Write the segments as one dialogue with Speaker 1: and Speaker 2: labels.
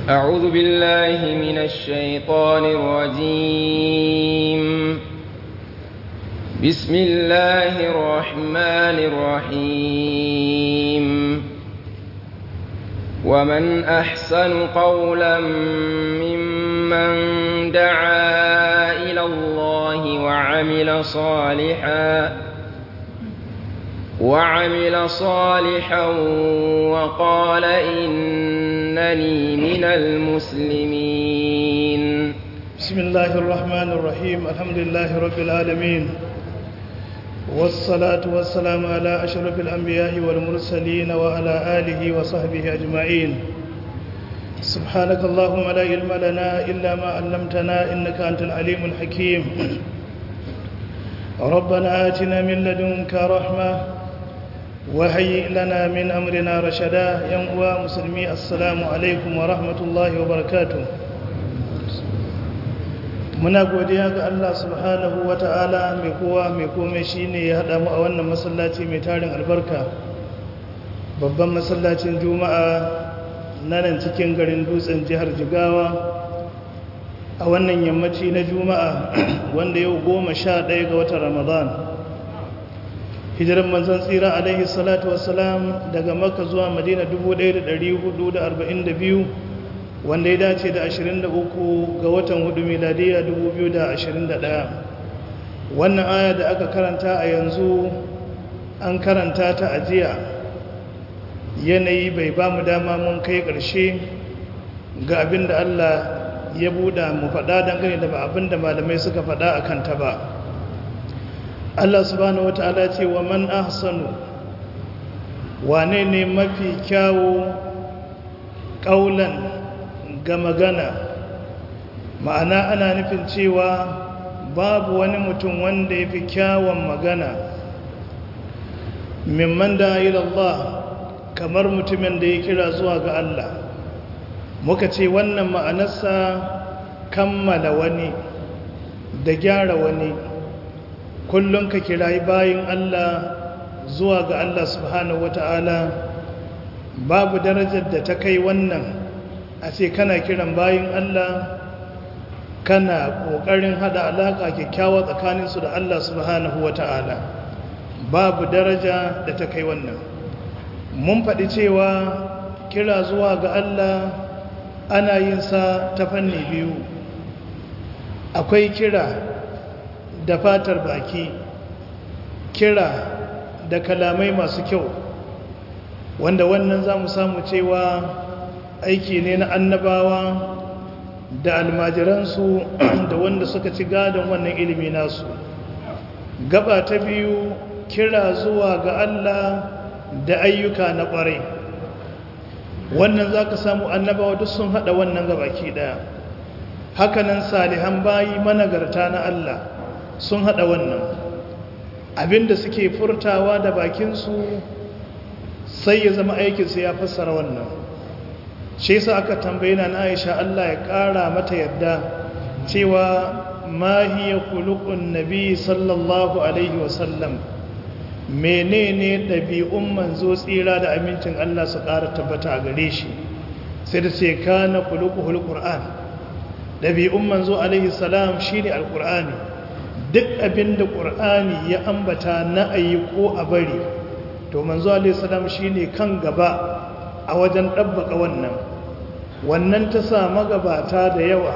Speaker 1: أعوذ بالله من الشيطان الرجيم بسم الله الرحمن الرحيم ومن أحسن قولا ممن دعا إلى الله وعمل صالحا وعمل صالحا وقال إنني من المسلمين
Speaker 2: بسم الله الرحمن الرحيم الحمد لله رب العالمين والصلاة والسلام على أشرف الأنبياء والمرسلين وعلى آله وصحبه أجمعين سبحانك اللهم لا علم لنا إلا ما علمتنا إنك أنت العليم الحكيم ربنا آتنا من لدنك رحمة وهيئ لنا من أمرنا رشدا ينقوى مسلمي السلام عليكم ورحمة الله وبركاته muna godiya ga Allah subhanahu wa ta'ala mai kowa mai komai shine ya haɗa mu a wannan masallaci mai tarin albarka babban masallacin juma'a na nan cikin garin dutsen jihar jigawa a wannan yammaci na juma'a wanda yau goma sha ɗaya ga watan ramadan hijiran manzan tsira alaihi salatu wassalam daga maka zuwa madina 1442 wanda ya dace da 23 ga watan hudu miladiya 2021 wannan aya da aka karanta a yanzu an karanta ta ajiya yanayi bai ba mu dama mun kai ƙarshe ga abin da Allah ya buɗa mu faɗa dangane da abin da malamai suka faɗa a kanta ba Allah subhanahu wata'ala ce wa man ahsanu wane ne mafi kyawu ƙaulan ga magana ma'ana ana nufin cewa babu wani mutum wanda ya fi kyawun magana mimman da Allah kamar mutumin da ya kira zuwa ga Allah muka ce wannan ma'anarsa kammala wani da gyara wani kullum ka kirayi bayin Allah zuwa ga Allah subhanahu wata'ala babu darajar da ta kai wannan a ce kana kiran bayin Allah kana ƙoƙarin hada alaƙa kyakkyawa tsakaninsu da Allah subhanahu wa ta'ala babu daraja da ta kai wannan mun faɗi cewa kira zuwa ga Allah ana yin sa ta fanni biyu akwai kira da fatar baki kira da kalamai masu kyau wanda wannan za mu samu cewa aiki ne na annabawa da almajiransu da wanda suka ci gadon wannan ilimi nasu gaba ta biyu kira zuwa ga Allah da ayyuka na ƙwarai wannan za ka samu annabawa duk sun haɗa wannan gabaki ɗaya hakanan salihan bayi managarta na Allah sun haɗa wannan abinda suke furtawa da bakinsu sai ya zama aikinsu ya fassara wannan shi yasa aka tambaye na Aisha Allah ya kara mata yadda cewa ma hiya khuluqun nabi sallallahu alaihi wasallam menene dabi'un manzo tsira da amincin Allah su kara tabbata a gare shi sai da ce kana khuluquhul qur'an dabi'un manzo alaihi salam shine alqur'ani duk abinda qur'ani ya ambata na ayi ko a bari to manzo alaihi salam shine kan gaba a wajen ɗabbaka wannan wannan ta sa magabata da yawa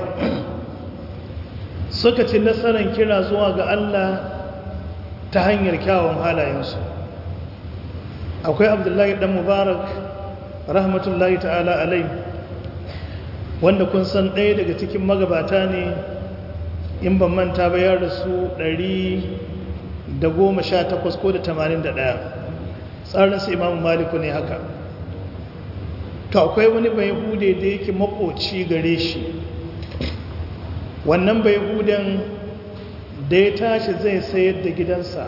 Speaker 2: suka ci nasarar kira zuwa ga Allah ta hanyar kyawun halayensu akwai abdullahi dan mubarak rahmatullahi ta'ala alai wanda kun san ɗaya daga cikin magabata ne in ban manta ba ya rasu 118 ko da 81 tsarinsa imamu maliku ne haka to akwai wani bai hude da yake makoci gare shi wannan bai huden da ya tashi zai sayar da gidansa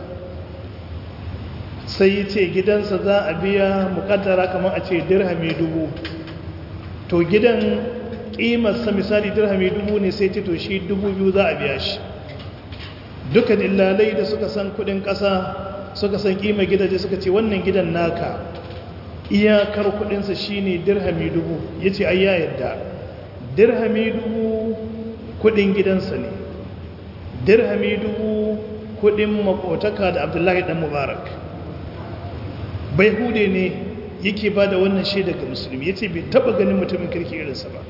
Speaker 2: sai ya ce gidansa za a biya mukaddara kamar a ce dirhami dubu to gidan ƙimarsa misali dirhami dubu ne sai ce to shi dubu biyu za a biya shi duka dillalai da suka san kudin ƙasa suka san ƙimar gidaje suka ce wannan gidan naka iyakar kudinsa shine dirhami dubu ya ce ai ya yadda dirhami dubu kudin gidansa ne dirhami dubu kudin makotaka da abdullahi dan mubarak bai hude ne yake ba da wannan shaida ga musulmi ya ce bai taba ganin mutumin kirki irinsa ba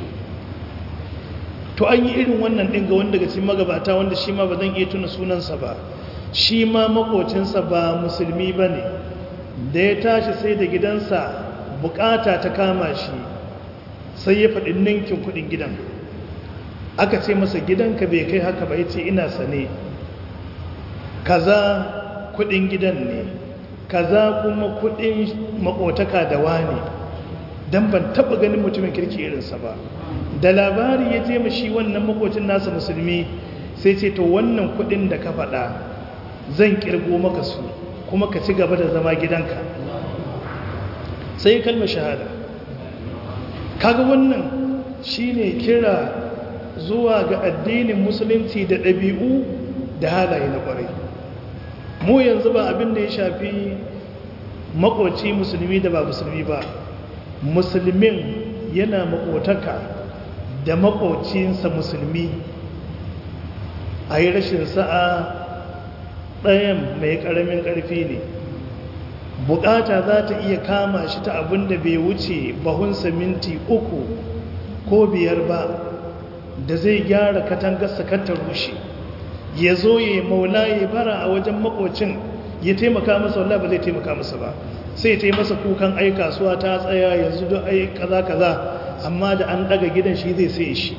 Speaker 2: to an yi irin wannan ɗin ga wanda daga cikin magabata wanda shi ma ba zan iya tuna sunansa ba shi ma makocinsa ba musulmi ba ne da ya tashi sai da gidansa bukata ta kama shi sai ya faɗi ninkin kuɗin gidan aka ce masa gidanka bai kai haka ba ya ce ina sane kaza kuɗin gidan ne kaza kuma kuɗin makotaka da wani don ban taɓa ganin mutumin kirki irinsa ba da labari ya je mashi wannan makocin nasa musulmi sai ce to wannan kuɗin da ka faɗa zan kirgo maka su kuma ka ci gaba da zama gidanka sai kalmar shahada kaga wannan shine kira zuwa ga addinin musulunci da ɗabi'u da halaye na ƙwarai mu yanzu ba abin da ya shafi makoci musulmi da ba musulmi ba musulmin yana makotaka da makocinsa musulmi a yi rashin sa'a ɗayan mai ƙaramin ƙarfi ne bukata za ta iya kama shi ta abin da bai wuce bahunsa minti uku ko biyar ba da zai gyara katangarsa ta rushe ya zo ya yi maula ya bara a wajen makocin ya taimaka masa wallah ba zai taimaka masa ba sai ta yi masa kukan ai kasuwa ta tsaya yanzu don ai kaza kaza amma da an daga gidan shi zai sai shi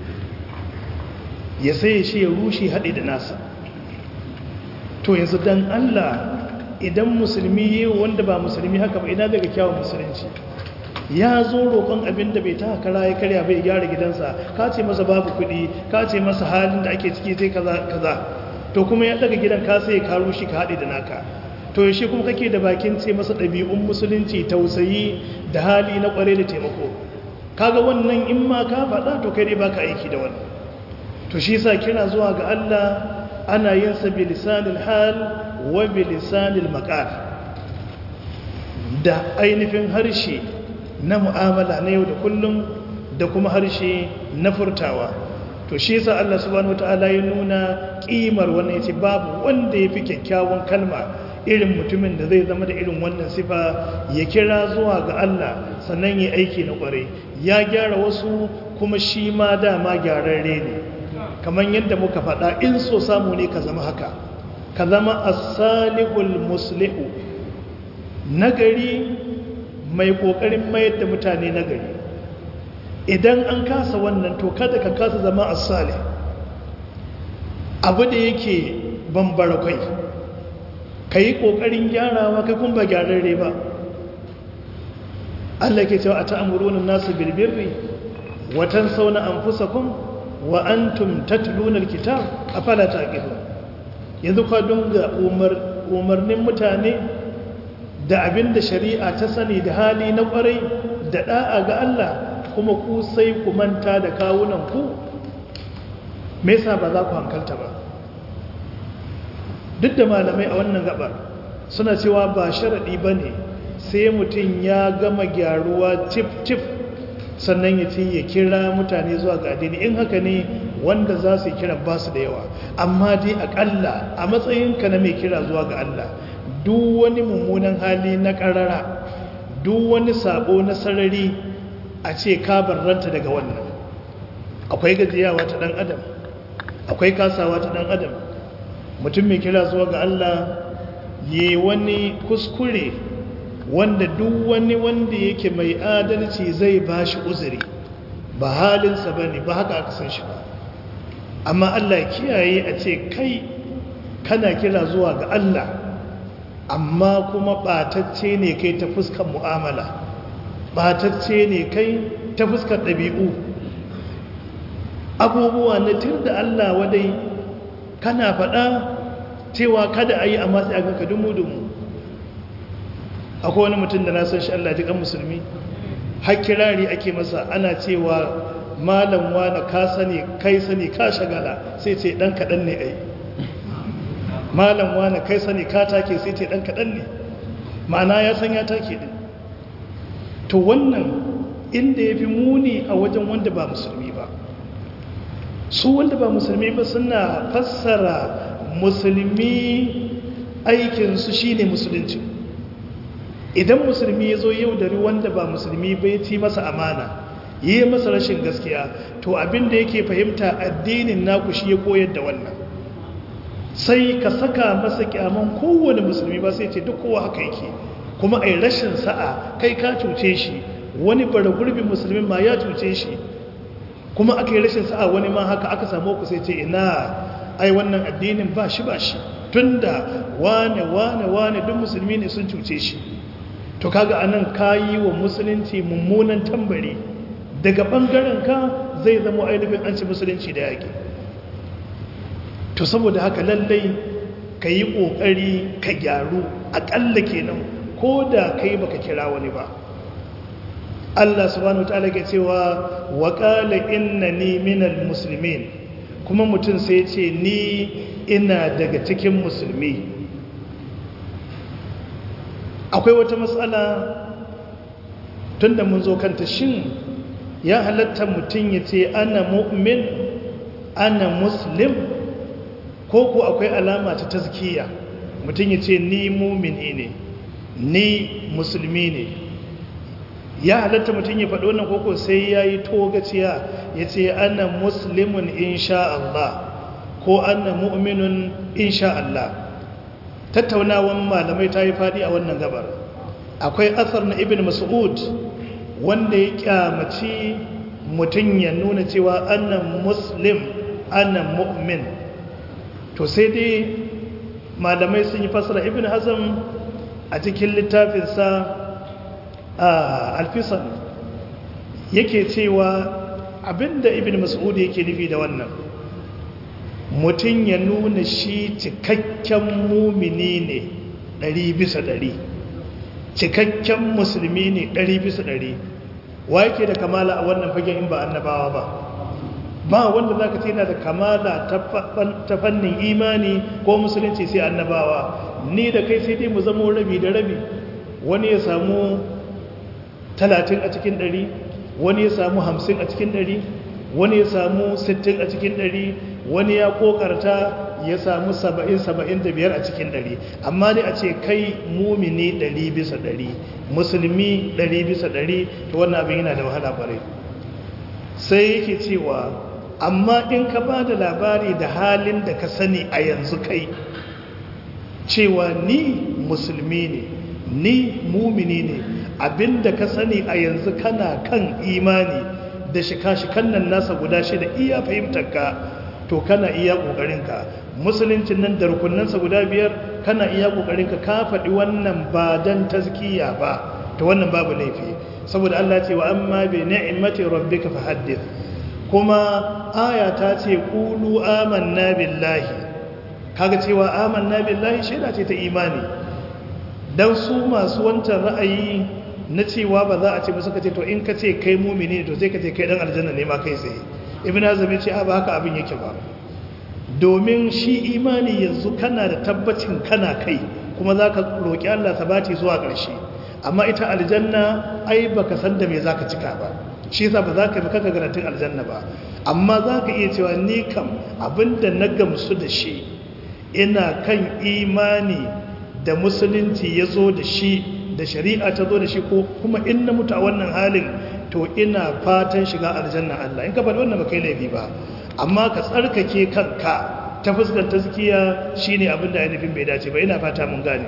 Speaker 2: ya sai shi ya rushe haɗe da nasa to yanzu dan Allah idan musulmi yi wanda ba musulmi haka ba ina daga kyawun musulunci ya zo roƙon abin da bai ta kara ya karya bai gyara gidansa ka ce masa babu kuɗi ka ce masa halin da ake ciki sai kaza kaza to kuma ya daga gidan ka sai ka rushe ka haɗe da naka to yaushe kuma kake da bakin ce masa ɗabi'un musulunci tausayi da hali na ƙware da taimako kaga wannan in ma ka faɗa to kai ne baka aiki da wannan to shi sa kira zuwa ga Allah ana yin sa bilisanil hal wa bilisanil maqal da ainihin harshe na mu'amala na yau da kullum da kuma harshe na furtawa to shi yasa Allah subhanahu wataala ya nuna kimar wannan yace babu wanda yafi kyakkyawan kalma irin mutumin da zai zama da irin wannan sifa ya kira zuwa ga Allah sannan ya aiki na kware ya gyara wasu kuma shi ma dama gyararre ne kamar yadda muka faɗa in so samu ne ka zama haka ka zama as-salihul muslihu nagari mai kokarin mayar da mutane nagari idan an kasa wannan to kada ka kasa zama as-salih abu da yake bambara kai kai kokarin gyarawa kai kun ba gyararre ba Allah ke cewa ata'muruna an-nasu bil birri wa tansawna anfusakum wa antum tatluna alkitab afala taqilun yanzu ka dunga umar umarnin mutane da abinda shari'a ta sani da hali na kwarai da da'a ga Allah kuma ku sai ku manta da kawunan ku me yasa ba za ku hankalta ba duk da malamai a wannan gabar suna cewa ba sharadi bane sai mutum ya gama gyaruwa tif tif sannan ya ce ya kira mutane zuwa ga addini in haka ne wanda za su kira ba su da yawa amma dai akalla a matsayinka na mai kira zuwa ga Allah duk wani mummunan hali na karara duk wani sabo na sarari a ce ka barranta daga wannan akwai gajiyawa ta dan adam akwai kasawa ta dan adam mutum mai kira zuwa ga Allah yi wani kuskure wanda duk wani wanda yake mai adalci zai ba shi uzuri ba halinsa ba ne ba haka aka san shi ba amma Allah kiyaye a ce kai kana kira zuwa ga Allah amma kuma ɓatacce ne kai ta fuskar mu'amala ɓatacce ne kai ta fuskar ɗabi'u abubuwa na tir da Allah wadai kana faɗa cewa kada a yi amma sai a ganka dumu-dumu akwai wani mutum da na san shi Allah ji kan musulmi har kirari ake masa ana cewa malam wani ka sani kai sani ka shagala sai ce dan kaɗan ne ai malam wani kai sani ka take sai ce dan kaɗan ne ma'ana ya san ya take din to wannan inda ya fi muni a wajen wanda ba musulmi ba su wanda ba musulmi ba suna fassara musulmi aikinsu shine musulunci idan musulmi ya zo yau da wanda ba musulmi bai ci masa amana yi masa rashin gaskiya to abin da yake fahimta addinin naku shi ya koyar da wannan sai ka saka masa kyaman kowane musulmi ba sai ce duk kowa haka yake kuma ai rashin sa'a kai ka cuce shi wani bara gurbin musulmin ma ya cuce shi kuma aka yi rashin sa'a wani ma haka aka samu ku sai ce ina ai wannan addinin ba shi ba shi tunda wane wane wane duk musulmi ne sun cuce shi to kaga anan kayi wa musulunci mummunan tambari daga bangaren ka zai zama ainihin an ci musulunci da yaƙi to saboda haka lallai ka yi ƙoƙari ka gyaru aƙalla kenan ko da kai baka kira wani ba Allah subhanahu wataala ke cewa wa qala innani minal muslimin kuma mutum sai ce ni ina daga cikin musulmi akwai wata matsala tunda mun zo kanta shin ya halatta mutum ya ce ana mu'min ana muslim ko ko akwai alama ta tazkiya mutum ya ce ni mumini ne ni musulmi ne ya halatta mutum ya faɗo wannan koko sai ya yi togaciya ya ce ana muslimun insha Allah ko ana mu'minun insha Allah tattaunawan malamai ta yi faɗi a wannan gabar akwai asar na ibn mas'ud wanda ya kyamaci mutum ya nuna cewa ana muslim ana mu'min to sai dai malamai sun yi fasara ibn hazm a cikin littafinsa a alfisan yake cewa abinda ibn mas'ud yake nufi da wannan mutum ya nuna shi cikakken mumini ne ɗari bisa ɗari cikakken musulmi ne ɗari bisa ɗari wa yake da kamala a wannan fagen in ba annabawa ba ba wanda za ka ce yana da kamala ta fannin imani ko musulunci sai annabawa ni da kai sai dai mu zamo rabi da rabi wani ya samu talatin a cikin ɗari wani ya samu hamsin a cikin ɗari wani ya samu sittin a cikin ɗari wani ya kokarta ya samu saba'in saba'in da biyar a cikin ɗari amma dai a ce kai mumini ɗari bisa ɗari musulmi ɗari bisa ɗari ta wannan abin yana da wahala ƙwarai sai yake cewa amma in ka ba da labari da halin da ka sani a yanzu kai cewa ni musulmi ne ni mumini ne abinda ka sani a yanzu kana kan imani da shika-shikan nan nasa guda shida iya fahimtarka to kana iya ƙoƙarinka musuluncin nan da rukunansa guda biyar kana iya ƙoƙarinka ka faɗi wannan ba don tazkiya ba to wannan babu laifi saboda Allah ce wa amma bi ni'mati rabbika fahaddith kuma aya ta ce qulu amanna billahi kaga cewa amanna billahi shaida ce ta imani dan su masu wancan ra'ayi na cewa ba za a ce musu kace to in ka ce kai mumini to sai ka ce kai dan aljanna ne ma kai tsaye ibn azam ya ce a ba haka abin yake ba domin shi imani yanzu kana da tabbacin kana kai kuma za ka roƙi Allah sabati zuwa ƙarshe amma ita aljanna ai baka san da me za ka cika ba shi yasa ba za ka yi maka garantin aljanna ba amma za ka iya cewa ni kam abinda na gamsu da shi ina kan imani da musulunci ya zo da shi da shari'a ta zo da shi ko kuma in na mutu a wannan halin to ina fatan shiga aljanna Allah in ka faɗi wannan ba kai laifi ba amma ka tsarkake kanka ta fuskar tazkiya shine abin da ainihin bai dace ba ina fata mun gane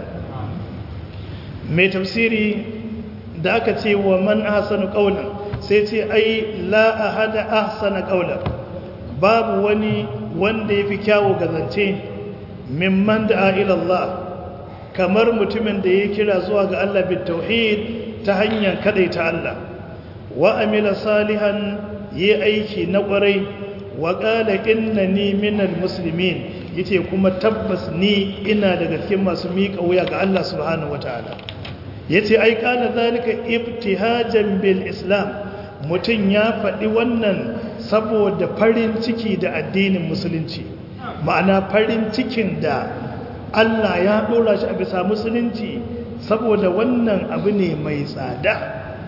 Speaker 2: mai tafsiri da aka ce wa man ahsanu qawlan sai ce ai la ahada ahsana qawlan babu wani wanda yafi kyawu gazance mimman da'a ila Allah kamar mutumin da ya kira zuwa ga Allah bit tauhid ta hanyar kadaita Allah wa amila salihan yi aiki na kwarai wa qala innani minal muslimin yace kuma tabbas ni ina daga cikin masu miƙa wuya ga Allah subhanahu wataala yace ai kana zalika ibtihajan bil islam mutun ya faɗi wannan saboda farin ciki da addinin musulunci ma'ana farin cikin da Allah ya ɗora shi a bisa musulunci saboda wannan abu ne mai tsada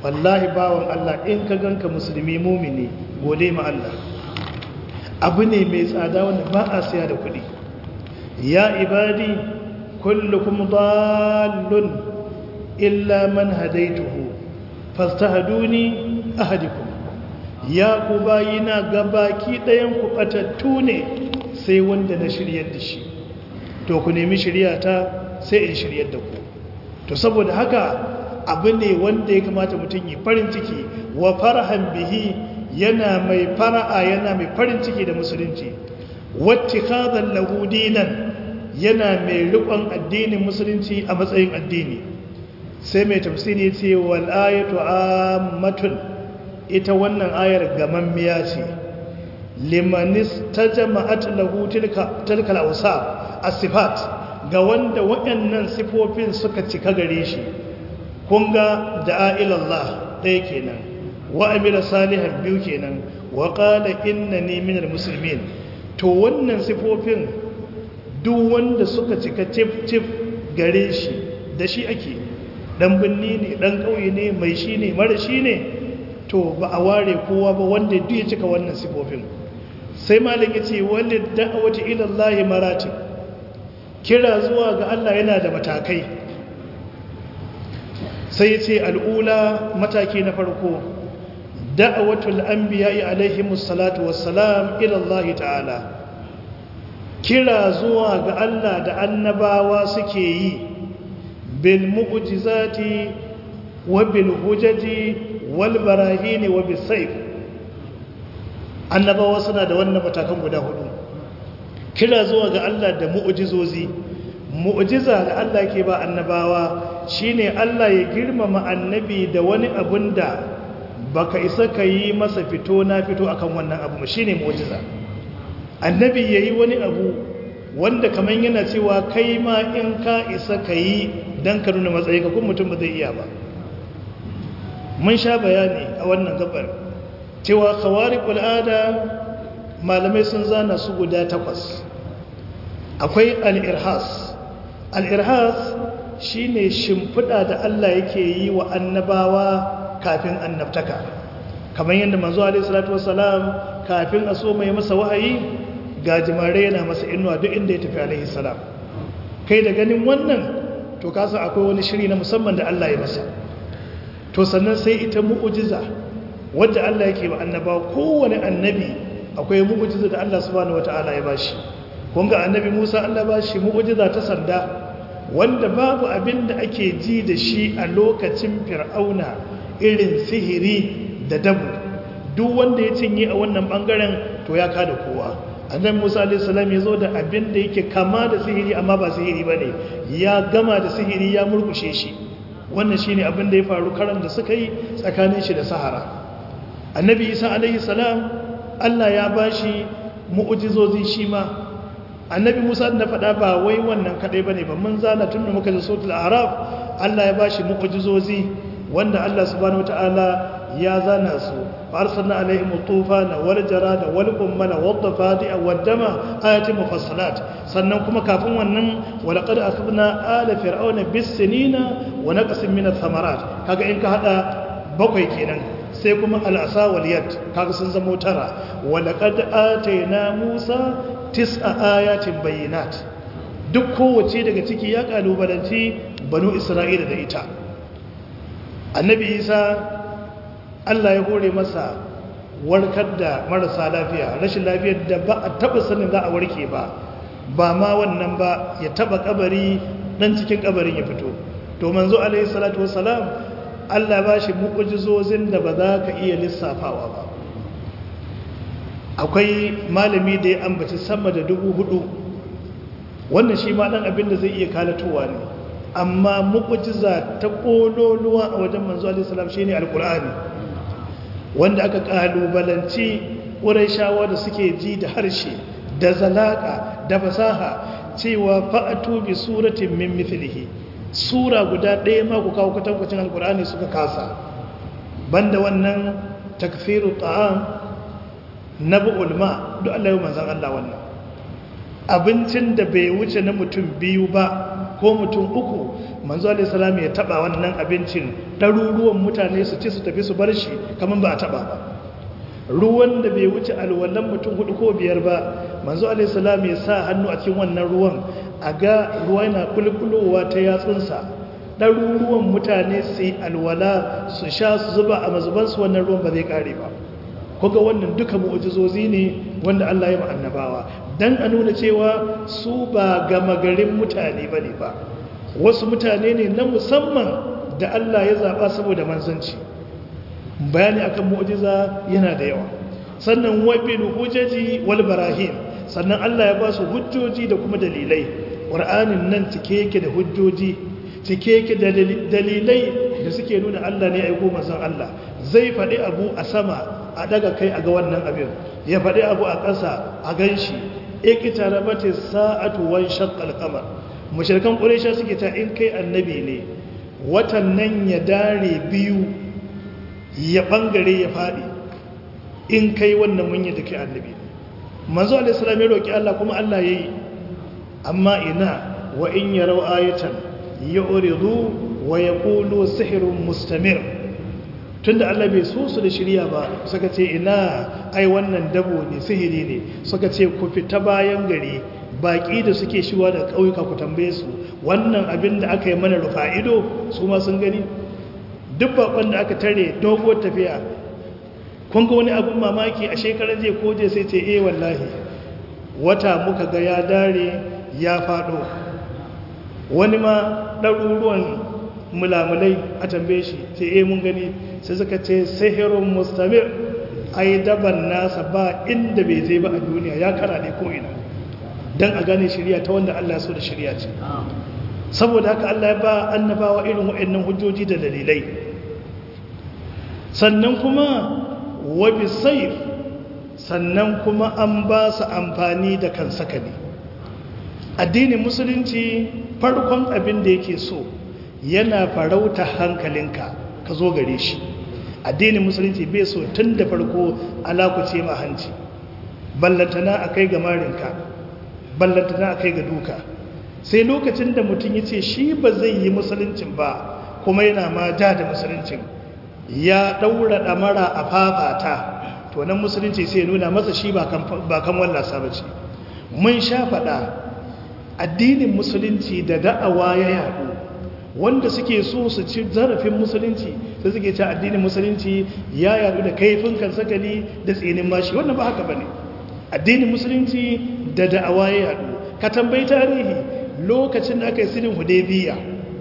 Speaker 2: wallahi bawan Allah in ka ganka musulmi mumini gode ma Allah abu ne mai tsada wanda ba a siya da kuɗi ya ibadi kullukum dallun illa man hadaituhu fastahduni ahadikum ya ku bayina gabaki ɗayan ku ɓatattu ne sai wanda na shiryar da shi to ku nemi shiryata sai in shiryar da ku to saboda haka abu ne wanda ya kamata mutum yi farin ciki wa farhan bihi yana mai fara'a yana mai farin ciki da musulunci wacce kazan lahudinan yana mai rikon addinin musulunci a matsayin addini sai mai tafsiri ce wal ayatu ammatun ita wannan ayar gamammiya ce limanis ta jama'at lahu tilka tilkal awsaf as-sifat ga wanda waɗannan sifofin suka cika gare shi kun ga da'a ilallah ɗaya kenan wa amila salihan biyu kenan wa qala innani minal muslimin to wannan sifofin duk wanda suka cika tif tif gare shi da shi ake dan binni ne dan kauye ne mai shi ne mara shi ne to ba a ware kowa ba wanda duk ya cika wannan sifofin sai malam yace walid da'wati ila Allah maratib kira zuwa ga Allah yana da matakai sai ce al'ula mataki na farko da'awatul anbiya'i alaihimus salatu wassalam ila Allah ta'ala kira zuwa ga Allah da annabawa suke yi bil mu'jizati wa bil hujaji wal barahini wa bis sayf annabawa suna da wannan matakan guda hudu kira zuwa ga Allah da mu'jizozi mu'jiza da Allah ke ba annabawa shine Allah ya girmama annabi da wani abun da baka isa ka yi masa fito na fito akan wannan abu shine mu'jiza annabi yayi wani abu wanda kaman yana cewa kai ma in ka isa ka yi dan ka nuna matsayi ka kuma mutum ba zai iya ba mun sha bayani a wannan gabar cewa khawariqul ada malamai sun zana su guda takwas akwai al-irhas al-irhas shine shimfiɗa da Allah yake yi wa annabawa kafin annabtaka kamar yadda manzo alaihi salatu wassalam kafin a so mai masa wahayi ga jimare yana masa inuwa duk inda ya tafi alaihi salam kai da ganin wannan to kasa akwai wani shiri na musamman da Allah ya masa to sannan sai ita mu'ujiza wadda Allah yake wa annabawa kowane annabi akwai mu'ujiza da Allah subhanahu wataala ya bashi kun ga annabi Musa Allah bashi mu'ujiza ta sanda wanda babu abin da ake ji da shi a lokacin fir'auna irin sihiri da dabu duk wanda ya cinye a wannan bangaren to ya kada kowa annabi Musa alayhi salam ya zo da abin da yake kama da sihiri amma ba sihiri bane ya gama da sihiri ya murkushe shi wannan shine abin da ya faru karan da suka yi tsakanin shi da Sahara annabi Isa alayhi salam Allah ya bashi mu'jizozi shi ma annabi musa da faɗa ba wai wannan kaɗai ba ne ba mun zana tun da muka ji sautul araf allah ya bashi mu'ujizozi wanda allah subhanahu wata'ala ya zana su arsalna alaihim tufana wal jarada wal qummala wad dafadi'a wad dama ayatin mufassalat sannan kuma kafin wannan wa laqad akhadna ala fir'auna bis sinina wa naqsin min ath-thamarat kaga in ka hada bakwai kenan sai kuma al'asa wal yad kaga sun zama tara wa laqad atayna musa tis'a ayatin bayyinat duk kowace daga ciki ya kalubalanci banu isra'ila da ita annabi isa allah ya hore masa warkar da marasa lafiya rashin lafiyar da ba a taba sanin za a warke ba ba ma wannan ba ya taba kabari dan cikin kabarin ya fito to manzo alaihi salatu wassalam allah ba shi mu'ujizozin da ba za ka iya lissafawa ba akwai malami da ya ambaci sama da dubu hudu wannan shi ma dan abin da zai iya kalatowa ne amma mu'jiza ta kololuwa a wajen manzo alaihi salam shine alqur'ani wanda aka kalubalanci shawa da suke ji da harshe da zalaka da fasaha cewa fa'atu bi suratin min mithlihi sura guda ɗaya ma ku kawo kwatankwacin alqur'ani suka kasa banda wannan takfiru ta'am na bu'ulma duk Allah yau manzan Allah wannan abincin da bai wuce na mutum biyu ba ko mutum uku manzo alaihissalam ya taba wannan abincin ɗaruruwan mutane su ci su tafi su bar shi kamar ba a taba ba ruwan da bai wuce alwallan mutum hudu ko biyar ba manzo alaihissalam ya sa hannu a cikin wannan ruwan a ga ruwa yana kulkulowa ta yatsunsa ɗaruruwan mutane su yi alwala su sha su zuba a mazubansu wannan ruwan ba zai ƙare ba kuga wannan duka mu'ujizozi ne wanda Allah ya annabawa dan a nuna cewa su ba gama garin mutane ba ne ba wasu mutane ne na musamman da Allah ya zaɓa saboda manzanci bayani akan mu'ujiza yana da yawa sannan wabil hujjaji wal barahim sannan Allah ya ba su hujjoji da kuma dalilai ƙur'anin nan cike yake da hujjoji cike yake da dalilai da suke nuna Allah ne aiko manzon Allah zai faɗi abu a sama a daga kai a ga wannan abin ya faɗi abu a ƙasa a gan shi ikita rabata sa'atu wan shaqqal qamar mushrikan quraisha suke ta in kai annabi ne watan nan ya dare biyu ya bangare ya faɗi in kai wannan mun yi da kai annabi manzo alaihi salam ya roki Allah kuma Allah yayi amma ina wa in yarau ayatan yu'ridu wa yaqulu sihrun mustamir tunda Allah bai so su da shirya ba suka ce ina ai wannan dabo ne sihiri ne suka ce ku fita bayan gari baki da suke shiwa da ƙauyuka ku tambaye su wannan abin da aka yi mana rufa ido su ma sun gani duk bakon da aka tare doguwar tafiya kun ga wani abin mamaki a shekarar je ko je sai ce eh wallahi wata muka ga ya dare ya faɗo wani ma ɗaruruwan mulamulai a tambaye shi ce eh mun gani sai suka ce sihirun mustamir ai daban nasa ba inda bai zai ba a duniya ya kara ne ko'ina don a gane shirya ta wanda Allah so da shirya ce saboda haka Allah ya ba annabawa irin waɗannan hujjoji da dalilai sannan kuma wabi saif sannan kuma an ba su amfani da kan sakali addinin musulunci farkon abin da yake so yana farauta hankalinka ka zo gare shi addinin musulunci bai so tun da farko alakuce ma hanci ballantana a kai ga marinka ballantana a kai ga duka sai lokacin da mutum ya ce shi ba zai yi musuluncin ba kuma yana ma ja da musuluncin ya ɗaura ɗamara a fafata to nan musulunci sai nuna masa shi ba kan wallasa ba ce mun sha faɗa addinin musulunci da da'awa ya yaɗu wanda suke so su ci zarafin musulunci sai suke ci addinin musulunci ya yadu da kaifin kan sakali da tsinin mashi wannan ba haka bane addinin musulunci da da'awa ya yadu ka tambayi tarihi lokacin da aka yi sulhin hudaybiya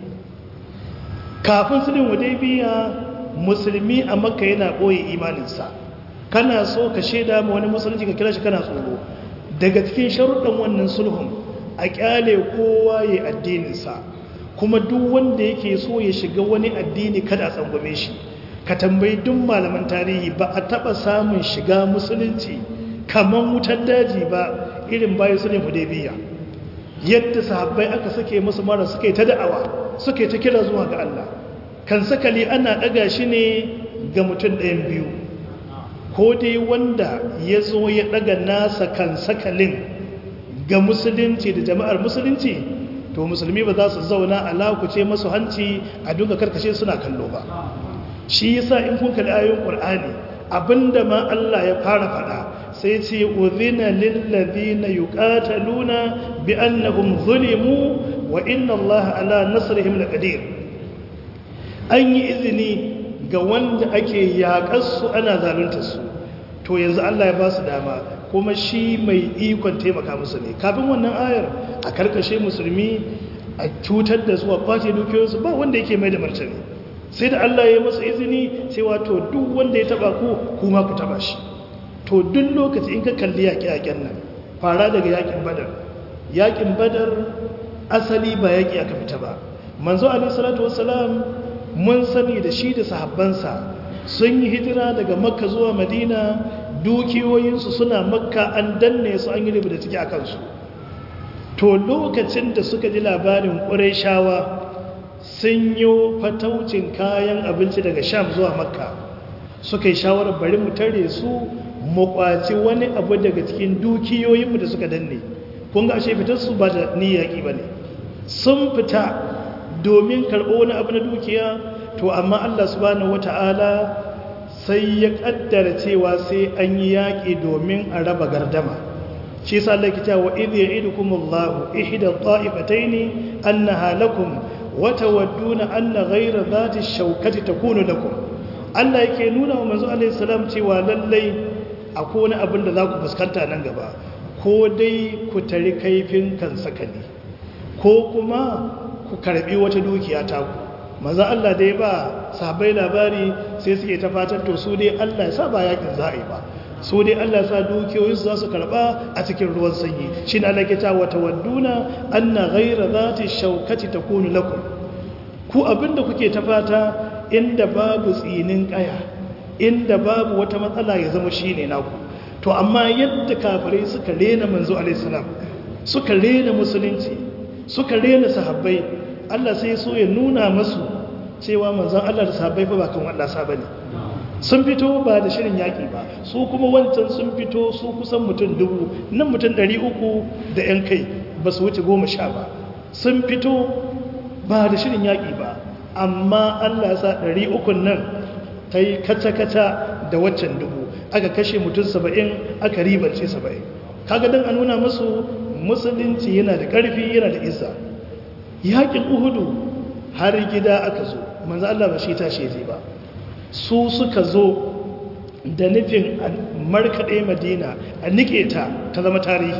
Speaker 2: kafin sulhin hudaybiya musulmi a makka yana boye imaninsa kana so ka shaida ma wani musulunci ka kira shi kana tsoro daga cikin sharuɗan wannan sulhun a kyale kowa ya addininsa kuma duk wanda yake so ya shiga wani addini kada a tsangwame shi ka tambayi duk malaman tarihi ba a taba samun shiga musulunci kamar wutar daji ba irin bayan sulhin hudaybiya yadda sahabbai aka sake musu mara suka yi ta da'awa suka yi ta kira zuwa ga Allah kan sakali ana daga shi ne ga mutum ɗayan biyu ko dai wanda ya zo ya daga nasa kan sakalin ga musulunci da jama'ar musulunci to musulmi ba za su zauna a lakuce masu hanci a duka karkashe suna kallo ba shi yasa in kun kalli ayoyin qur'ani abinda ma Allah ya fara fada sai ce udhina lil ladina yuqataluna bi annahum zulimu wa inna Allah ala nasrihim laqadir an yi izini ga wanda ake yakar su ana zalunta su to yanzu Allah ya ba su dama kuma shi mai ikon taimaka musu ne kafin wannan ayar a karkashe musulmi a cutar da su a kwace dukiyoyinsu ba wanda yake mai da martani sai da Allah ya masa izini sai wato duk wanda ya taba ku kuma ku taba shi to duk lokaci in ka kalli yaƙi-yaƙen nan fara daga yaƙin badar yaƙin badar asali ba yaƙi aka fita ba manzo alaihi salatu wassalam mun sani da shi da sahabbansa sun yi hijira daga makka zuwa madina dukiyoyinsu suna makka an danne su an yi da ciki a kansu to lokacin da suka ji labarin ƙuraishawa sun yi fataucin kayan abinci daga sham zuwa makka suka yi shawarar bari mu tare su mu kwaci wani abu daga cikin dukiyoyinmu da suka danne kun ga ashe fitar su ba da niyyaki ba ne sun fita domin karɓo wani abu na dukiya to amma Allah subhanahu wata'ala sai ya kaddara cewa sai an yi yaƙi domin a raba gardama shi sa Allah ke cewa idh ya'idukumullahu ihda ta'ifataini annaha lakum wa tawadduna anna ghayra dhati shawkati takunu lakum Allah yake nuna wa manzo alaihi salam cewa lallai akwai wani abin da za ku fuskanta nan gaba ko dai ku tari kaifin kan sakali ko kuma ku karbi wata dukiya ta ku manzo Allah dai ba sahabbai labari sai suke ta fatan to su dai Allah ya sa ba yakin za a yi ba su dai Allah sa dukiyoyin su za su karba a cikin ruwan sanyi shi ne Allah ke ta wata wadduna anna ghaira zati shaukati takunu lakum ku abinda kuke ta fata inda babu tsinin kaya inda babu wata matsala ya zama shine naku to amma yadda kafirai suka rena manzo alaihi salam suka rena musulunci suka rena sahabbai Allah sai so ya nuna masu cewa manzon Allah da sahabbai fa ba kan wallasa bane sun fito ba da shirin yaƙi ba su kuma wancan sun fito su kusan mutum dubu nan mutum ɗari uku da ‘yan kai ba su wuce goma sha ba sun fito ba da shirin yaƙi ba amma allah sa ɗari ukun nan ta yi kaca-kaca da waccan dubu aka kashe mutum saba'in aka ribance saba'in kaga don a nuna masu musulunci yana da ƙarfi yana da isa yaƙin uhudu har gida aka zo manzo allah ba shi tashi zai ba su suka zo da nufin markaɗe madina a nike ta ta zama tarihi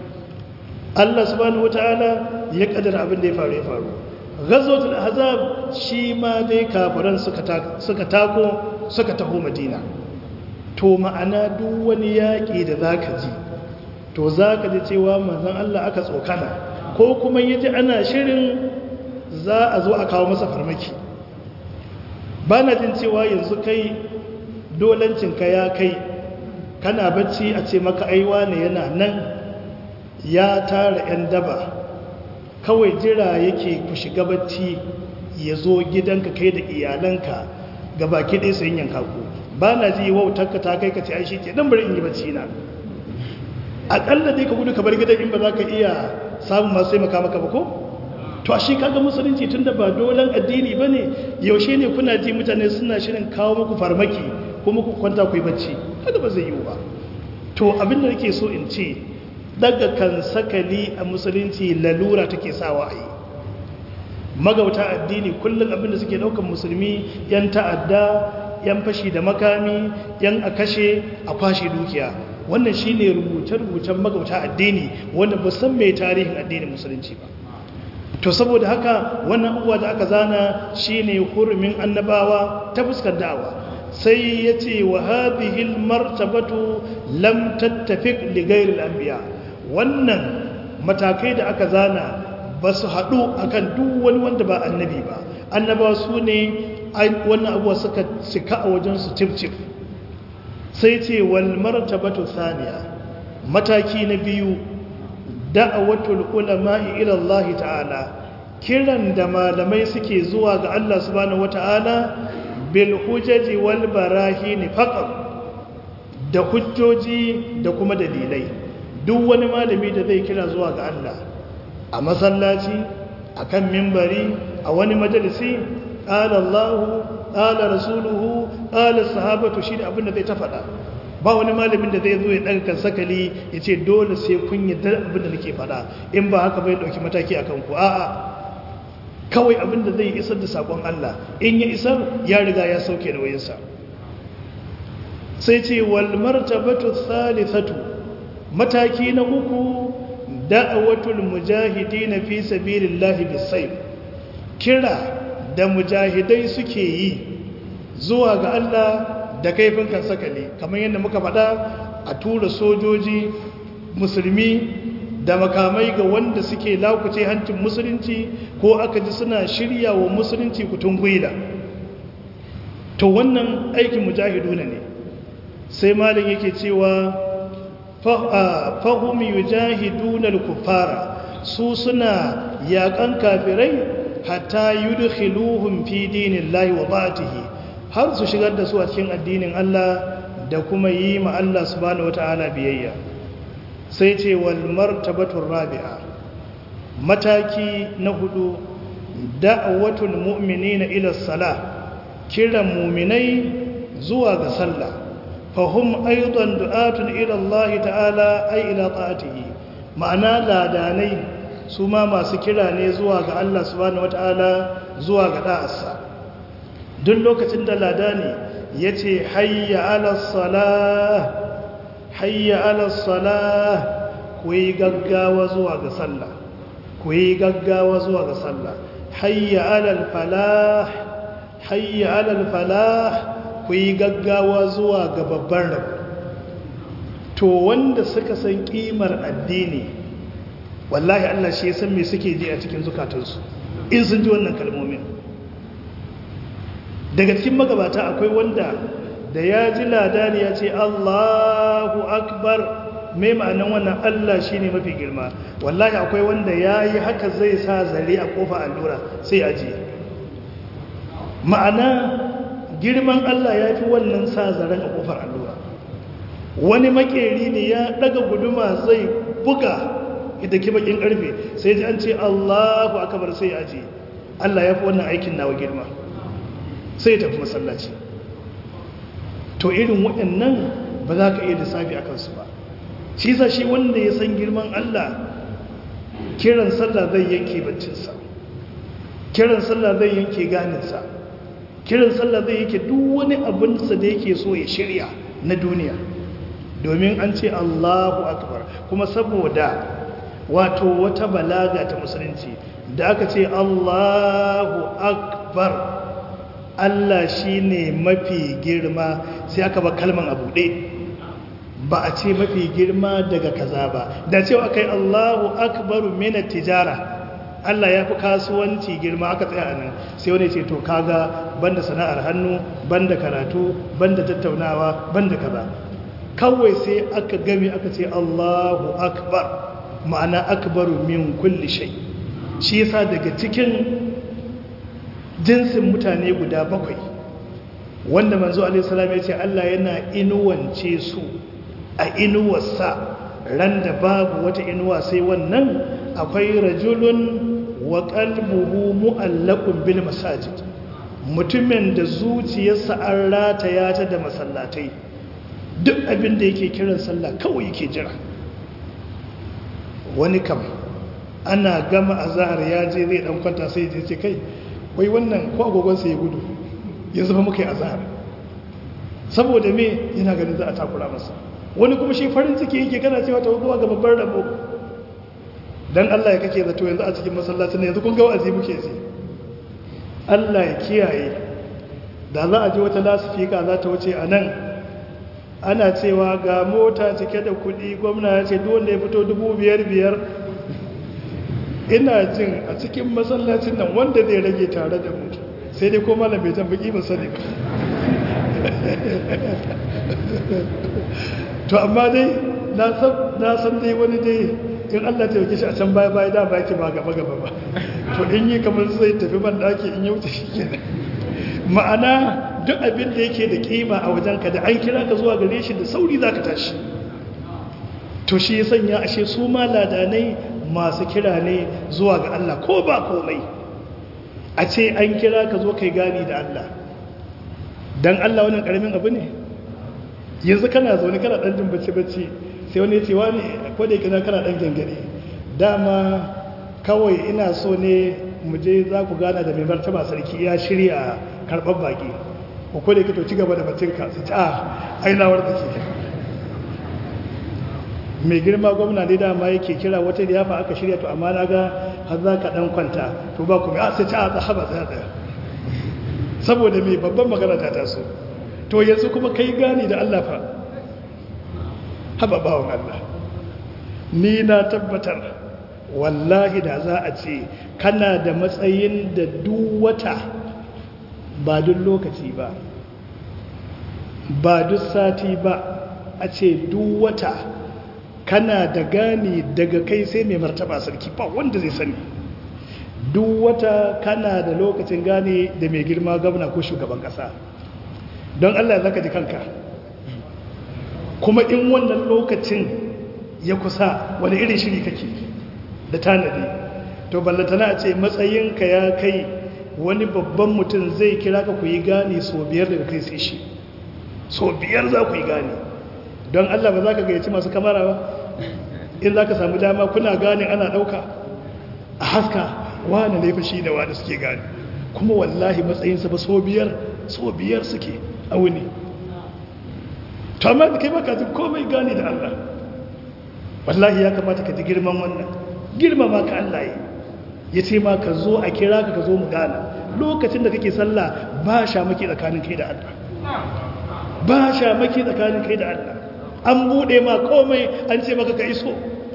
Speaker 2: Allah subhanahu wata'ala ya ƙadar abin da ya faru ya faru gazotul azab shi ma dai kafiran suka tako suka taho madina to ma'ana duk wani yaƙi da za ka ji to za ka ji cewa manzan Allah aka tsokana ko kuma yi ji ana shirin za a zo a kawo masa farmaki ba na jin cewa yanzu kai dolancinka ya kai kana bacci a ce maka aiwa ne yana nan ya tara 'yan daba kawai jira yake ku shiga bacci ya zo gidanka kai da iyalanka ga baki ɗaya sayin yanka ku ba na ji wautarka ta kai ka ce aishi ke ɗan bari in yi bacci na aƙalla dai ka gudu ka bar gidan in ba za ka iya samun masu taimaka maka ba ko? to a shi kaga musulunci tun da ba dolan addini ba ne yaushe ne kuna ji mutane suna shirin kawo muku farmaki kuma ku kwanta ku yi bacci kada ba zai yiwu ba to abin da nake so in ce daga kan sakali a musulunci lalura take sawa a yi magauta addini kullum abin da suke daukan musulmi yan ta'adda yan fashi da makami yan a kashe a kwashe dukiya wannan shine rubuce-rubucen magauta addini wanda ba san mai tarihin addinin musulunci ba to saboda haka wannan abuwa da aka zana shine hurumin annabawa ta fuskar da'awa sai ya ce wa hadhihi martabatu lam tattafiq li ghayri al-anbiya wannan matakai da aka zana ba su haɗu akan duk wani wanda ba annabi ba annabawa su ne wannan abuwa suka cika a wajen su cif sai ce wal martabatu thaniya mataki na biyu da'awatul ulama'i ila Allah ta'ala kiran da malamai suke zuwa ga Allah subhanahu wata'ala bil hujaji wal barahin faqat da hujjoji da kuma dalilai duk wani malami da zai kira zuwa ga Allah a masallaci akan mimbari a wani majalisi qala Allah qala rasuluhu qala sahabatu shi da abin da zai ta faɗa ba wani malamin da zai zo ya ɗaga kan sakali ya ce dole sai kun yadda abin da nake faɗa in ba haka bai ɗauki mataki a kanku a'a kawai abin da zai isar da saƙon Allah in ya isar ya riga ya sauke da wayansa sai ce wal martabatu thalithatu mataki na uku da'awatul mujahidin fi sabilillahi bisayf kira da mujahidai suke yi zuwa ga Allah da kaifin kan sakali kamar yadda muka faɗa a tura sojoji musulmi da makamai ga wanda suke lakuce hancin musulunci ko aka ji suna shirya wa musulunci kutun gwida to wannan aikin mujahiduna ne sai malin yake cewa fahim yujahiduna al-kuffara su suna yakan kafirai hatta yudkhiluhum fi dinillahi wa ta'atihi har su shigar da su a cikin addinin Allah da kuma yi ma Allah subhanahu wata'ala biyayya sai ce wal martabatur rabi'a mataki na hudu da'awatul mu'minina ila salah kiran mu'minai zuwa ga sallah fahum aidan du'atun ila Allah ta'ala ay ila ta'atihi ma'ana ladanai su ma masu kira ne zuwa ga Allah subhanahu wata'ala zuwa ga da'arsa duk lokacin da ladani yace hayya ala salah hayya ala salah ku yi gaggawa zuwa ga sallah ku yi gaggawa zuwa ga sallah hayya alal falah hayya alal falah ku yi gaggawa zuwa ga babban rabu to wanda suka san kimar addini wallahi Allah shi ya san me suke ji a cikin zukatansu in sun ji wannan kalmomin daga cikin magabata akwai wanda da ya ji ladani ya ce Allahu akbar mai ma'anin wannan Allah shi ne mafi girma wallahi akwai wanda ya yi haka zai sa zare a kofa allura sai ajiye ma'ana girman Allah ya fi wannan sa zaren a kofar allura wani makeri ne ya daga guduma zai buga ita kibakin karfe sai ji an ce Allahu akbar sai ajiye Allah ya fi wannan aikin nawa girma sai ya tafi masallaci to irin waɗannan ba za ka iya lissafi a kansu ba shi sa shi wanda ya san girman Allah kiran sallah zai yanke baccinsa kiran sallah zai yanke ganinsa kiran sallah zai yanke duk wani abinsa da yake so ya shirya na duniya domin an ce Allahu akbar kuma saboda wato wata balaga ta musulunci da aka ce Allahu akbar Allah shi ne mafi girma sai aka ba kalman a buɗe ba a ce mafi girma daga kaza ba da cewa kai Allahu akbaru mina tijara Allah ya fi kasuwanci girma aka tsaya nan sai wani ce to kaga banda sana'ar hannu banda karatu banda tattaunawa banda kaza kawai sai aka game aka ce Allahu akbar ma'ana akbaru min kulli shay shi yasa daga cikin jinsin mutane guda bakwai wanda manzo alaihi salam ya ce Allah yana inuwance su a inuwarsa ran da babu wata inuwa sai wannan akwai rajulun wa qalbuhu mu'allaqun bil masajid mutumin da zuciyarsa an rataya ta da masallatai duk abin da yake kiran sallah kawai yake jira wani kam ana gama azhar ya je zai dan kwanta sai ya ce kai wai wannan ko agogon sai ya gudu yanzu ba muka yi azhar saboda me yana ganin za a takura masa wani kuma shi farin ciki yake kana cewa ta zuwa ga babbar rabo dan Allah ya kake zato yanzu a cikin masallacin yanzu kun ga wa'azi muke ji Allah ya kiyaye da za a ji wata lasifika za ta wuce a nan ana cewa ga mota cike da kuɗi gwamna ya ce wanda ya fito dubu biyar biyar ina jin a cikin masallacin nan wanda zai rage tare da mutu sai dai ko malam bai jan baki ba sani ba to amma dai na san dai wani dai in Allah ta yauke shi a can baya baya da baki ba gaba gaba ba to in yi kamar zai tafi ban daki in yauce shi kenan ma'ana duk abin da yake da kima a wajenka da an kira ka zuwa gare shi da sauri za ka tashi to shi ya sanya ashe su ma ladanai masu kira ne zuwa ga Allah ko ba komai a ce an kira ka zo kai gani da Allah don Allah wannan karamin abu ne yanzu kana zaune kana ɗan jin bacci-bacci sai wani ce wani kwada yake na kana ɗan gangare dama kawai ina so ne mu je za ku gana da mai martaba sarki ya shirya karɓar baƙi ko kwada yake to ci gaba da bacinka su ci a ainawar da ke mai girma gwamna ne dama yake kira wata da yafa aka shirya to amma na ga har za ka ɗan kwanta to ba ku mai a sai ci a haɓa tsaya saboda mai babban magana ta taso to yanzu kuma kai gani da Allah fa haba bawon Allah ni na tabbatar wallahi da za a ce kana da matsayin da duk wata ba duk lokaci ba ba duk sati ba a ce duk wata kana da gani daga kai sai mai martaba sarki ba wanda zai sani duk wata kana da lokacin gane da mai girma gwamna ko shugaban kasa don Allah zaka ji kanka kuma in wannan lokacin ya kusa wani irin shiri kake da tanadi to ballatana a ce matsayinka ya kai wani babban mutum zai kira ka ku yi gane so biyar daga kai sai shi so biyar za ku yi gane don allah ba za ka gayyaci masu kamara ba in za ka samu dama kuna gane ana ɗauka a haska wane ne fashi da wane suke gane kuma wallahi matsayinsa ba so biyar so biyar suke a wuni to amma da kai baka ji komai gane da allah wallahi ya kamata ka ji girman wannan girmama ka allah yi ya ce ma ka zo a kira ka ka zo mu gana lokacin da kake sallah ba sha maki tsakanin kai da Allah ba sha maki tsakanin kai da Allah an bude ma komai an ce maka ka iso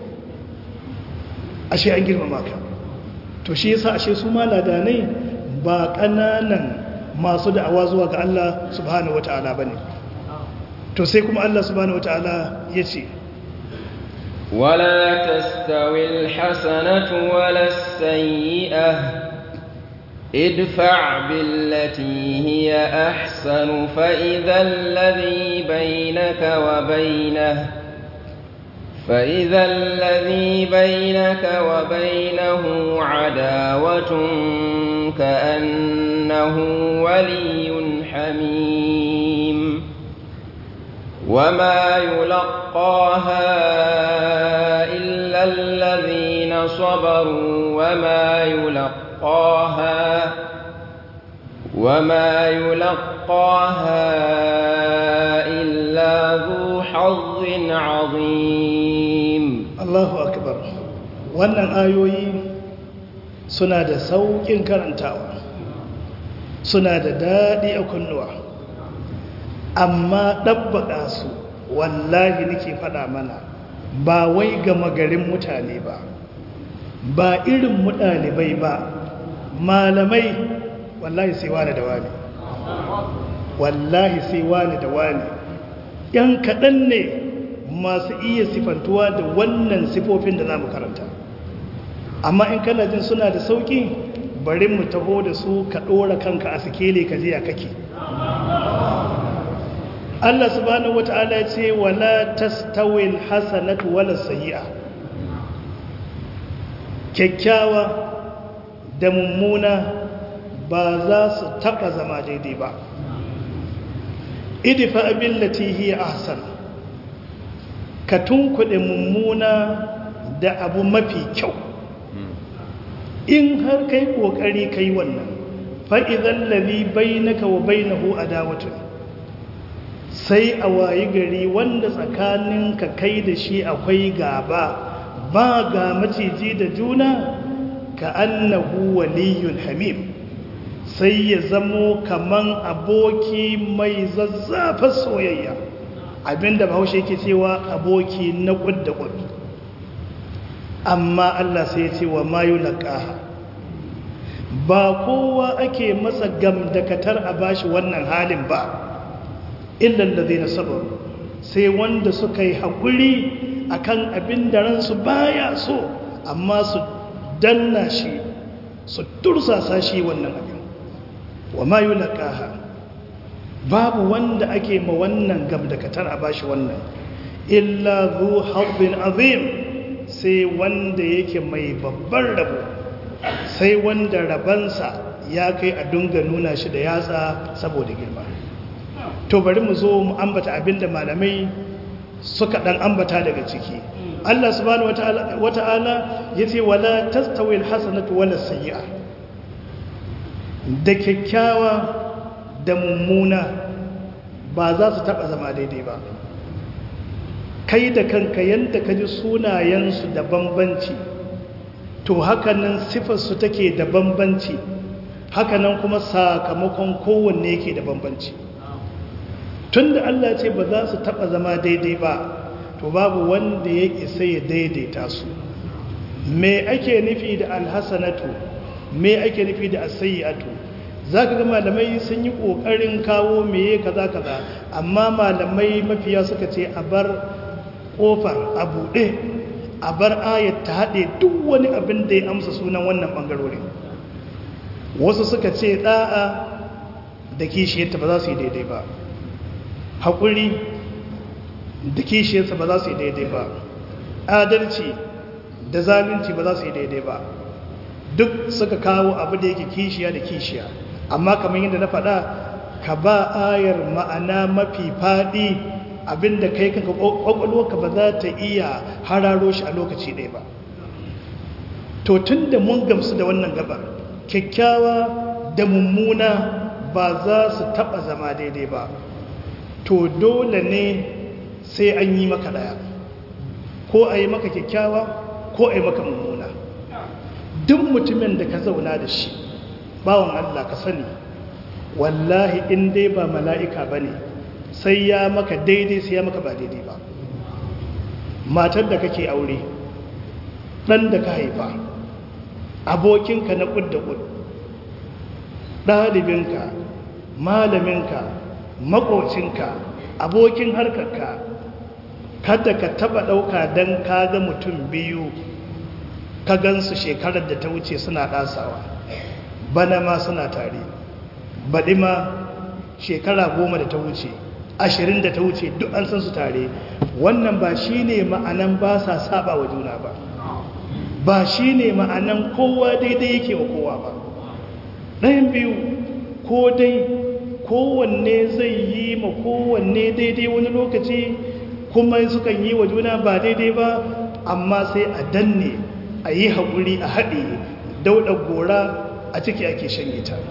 Speaker 2: ashe an girmama ka to shi yasa ashe su ma ladanai ba kananan masu da'awa zuwa ga Allah subhanahu wataala bane to sai kuma Allah subhanahu wataala yace
Speaker 1: ولا تستوي الحسنة ولا السيئة ادفع بالتي هي أحسن فإذا الذي بينك وبينه فإذا الذي بينك وبينه عداوة كأنه ولي حميم وما يلقاها إلا الذين صبروا وما يلقاها وما يلقاها إلا ذو حظ عظيم
Speaker 2: Allahu akbar wannan ayoyi suna da saukin karantawa suna da daɗi a kunnuwa amma ɗabbaƙa su wallahi nake faɗa mana ba wai gama garin mutane ba ba irin mu ɗalibai ba malamai wallahi sai wani da wani wallahi sai wani da wani ‘yan kaɗan ne masu iya sifantuwa da wannan sifofin da za mu karanta amma in kana jin suna da sauƙi bari mu taho da su ka ɗora kanka a sikele ka jiya kake Allah subhanahu wata'ala ya ce wala tastawil hasanatu wala sayyi'a kyakkyawa da mummuna ba za su taba zama daidai ba idfa billati hiya ahsan ka tunkuɗe mummuna da abu mafi kyau in har kai kokari kai wannan fa idan ladhi bainaka wa bainahu adawatun sai a wayi gari wanda tsakaninka kai da shi akwai gaba ba ga maciji da juna ka annahu waliyun hamim sai ya zamo kaman aboki mai zazzafar soyayya abinda bahaushe yake cewa aboki na kudda kudu amma Allah sai ya ce wa mayu laqaha ba kowa ake masa gamdakatar a bashi wannan halin ba illan da zai na sabaru sai wanda suka yi haƙuri a kan abin da ransu baya so amma su danna shi su tursasa shi wannan abin wa ma yi laƙaha babu wanda ake ma wannan gamdakatar a bashi wannan illa zu haɗin azim sai wanda yake mai babban rabo sai wanda rabansa ya kai a dunga nuna shi da yatsa saboda girma to bari mu zo mu ambata abinda malamai suka dan ambata daga ciki Allah subhanahu wata'ala yace wala tastawi alhasanatu wala sayyi'a da kyakkyawa da mummuna ba za su taba zama daidai ba kai da kanka yanda ka ji sunayensu da bambanci to hakanan sifarsu take da bambanci hakanan kuma sakamakon kowanne yake da bambanci tun da Allah ce ba za su taɓa zama daidai ba to babu wanda ya isa ya daidaita su me ake nufi da alhassanatu me ake nufi da asayyatu za ka ga malamai sun yi ƙoƙarin kawo meye kaza kaza amma malamai mafiya suka ce a bar ƙofar a buɗe a bar ayat ta haɗe duk wani abin da ya amsa sunan wannan ɓangarorin wasu suka ce ɗa'a da kishiyarta ba za su yi daidai ba haƙuri da kishiyarsa ba za su yi daidai ba adalci da zalunci ba za su yi daidai ba duk suka kawo abu da yake kishiya da kishiya amma kamar yadda na faɗa ka ba ayar ma'ana mafi faɗi abinda kai kanka ƙwaƙwalwarka ba za ta iya hararo shi a lokaci ɗaya ba to tun da mun gamsu da wannan gabar kyakkyawa da mummuna ba za su taɓa zama daidai ba to dole ne sai an yi maka ɗaya ko a yi maka kyakkyawa ko a yi maka mummuna duk mutumin da ka zauna da shi bawan Allah ka sani wallahi in dai ba mala'ika ba ne sai ya maka daidai sai ya maka ba daidai ba matar da kake aure ɗan da ka haifa abokinka na ƙud da ƙud ɗalibinka malaminka maƙocinka abokin harkarka kada ka taɓa ɗauka don ka ga mutum biyu ka gansu shekarar da ta wuce suna ɗasawa bana ma suna tare baɗi ma shekara goma da ta wuce ashirin da ta wuce duk an san su tare wannan ba shi ne ma'anan ba sa saba wa juna ba ba shi ne ma'anan kowa daidai yake wa kowa ba ɗayan biyu ko dai kowanne zai yi ma kowanne daidai wani lokaci kuma sukan yi wa juna ba daidai ba amma sai a danne a yi haƙuri a haɗe dauɗa gora a ciki ake shanye ta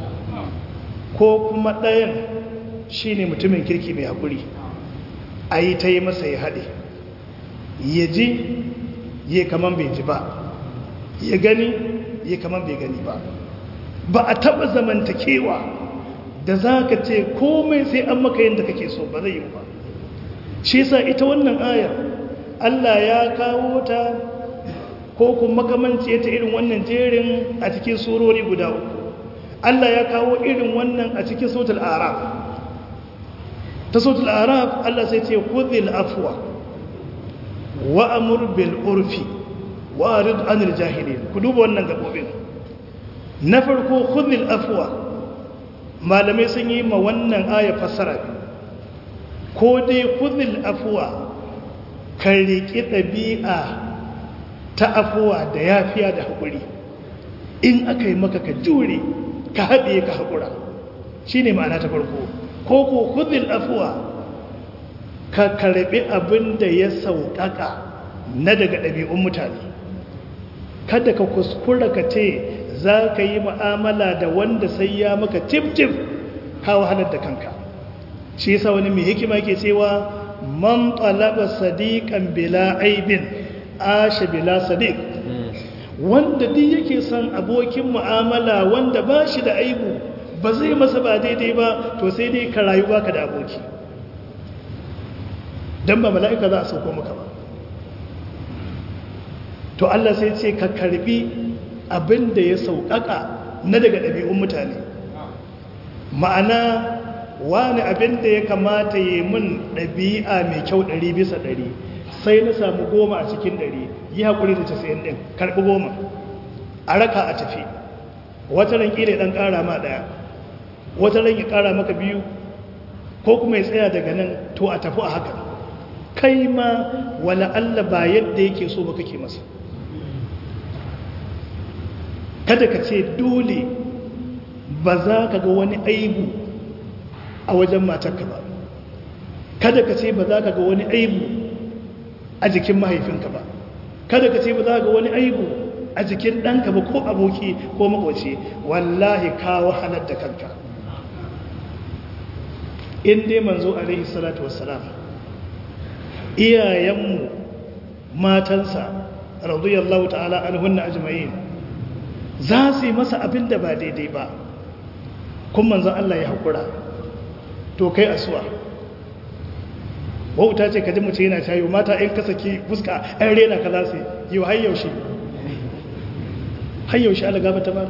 Speaker 2: ko kuma ɗayan shi ne mutumin kirki mai haƙuri a yi ta yi masa ya haɗe ya ji ya kaman bai ji ba ya gani ya kaman bai gani ba ba a taɓa zamantakewa da za ka ce komai sai an maka yadda kake so ba zai yi ba shi sa ita wannan ayar Allah ya kawo ta ko kuma makamanci ta irin wannan jerin a cikin surori guda uku Allah ya kawo irin wannan a cikin sautul araf ta sautul araf Allah sai ce kudhil afwa wa amur bil urfi wa arid anil jahilin ku duba wannan gabobin na farko kudhil afwa malamai sun yi ma wannan aya fassara ko dai kudhil afwa ka riƙi ɗabi'a ta afuwa da yafiya da haƙuri in aka yi maka ka jure ka haɗe ka haƙura shi ne ma'ana ta farko ko ko kudin afuwa ka karɓi abin da ya sauƙaƙa na daga ɗabi'un mutane kada ka kuskura ka ce za ka yi ma'amala da wanda sai ya maka tif-tif ka wahalar da kanka shi yasa wani mai hikima ke cewa man talaba sadiqan bila aibin ashe bila sadiq wanda duk yake son abokin mu'amala wanda ba shi da aibu ba zai masa ba daidai ba to sai dai ka rayu baka da aboki dan ba mala'ika za a sauko maka ba to Allah sai ce ka karbi abin da ya sauƙaƙa na daga ɗabi'un mutane ma'ana wani abin da ya kamata yi min ɗabi'a mai kyau ɗari bisa ɗari sai na samu goma a cikin ɗari yi haƙuri da casa'in ɗin karɓi goma a raka a tafi wata ran ƙila ɗan ƙara ma ɗaya wata ran ya ƙara maka biyu ko kuma ya tsaya daga nan to a tafi a haka kai ma wala Allah ba yadda yake so ba kake masa kada ka ce dole ba za ka ga wani aibu a wajen matarka ba kada ka ce ba za ka ga wani aibu a jikin mahaifinka ba kada ka ce ba za ka ga wani aibu a jikin ɗanka ba ko aboki ko makwaci wallahi ka wahalar da kanka in dai manzo alaihi salatu wassalam iyayenmu matansa radiyallahu ta'ala anhunna ajma'in za su yi masa abin da ba daidai ba kun manzon Allah ya haƙura to kai asuwa wauta ce ka ji mace yana cayo mata in ka saki fuska ɗan rena ka za su yi wa hayyaushe hayyaushe ala gaba ta ba